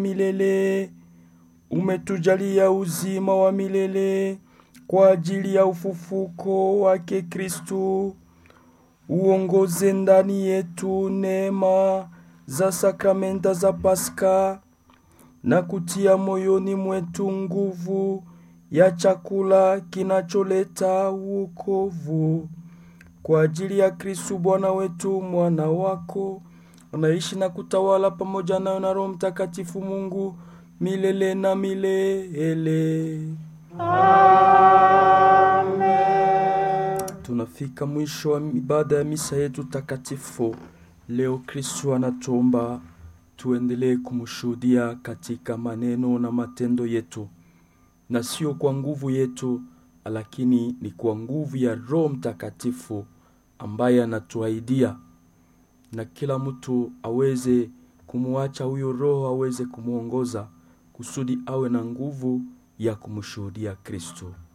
milele. Umetujalia uzima wa milele kwa ajili ya ufufuko wake Kristu. Uongoze ndani yetu neema za sakramenta za Pasaka na kutia moyoni mwetu nguvu ya chakula kinacholeta wokovu kwa ajili ya Kristu Bwana wetu, mwana wako anaishi na kutawala pamoja nayo na Roho Mtakatifu Mungu milele na milele. Tunafika mwisho wa ibada ya misa yetu takatifu. Leo Kristu anatuomba tuendelee kumshuhudia katika maneno na matendo yetu, na sio kwa nguvu yetu, lakini ni kwa nguvu ya Roho Mtakatifu ambaye anatuahidia, na kila mtu aweze kumwacha huyo Roho aweze kumwongoza kusudi awe na nguvu ya kumshuhudia Kristo.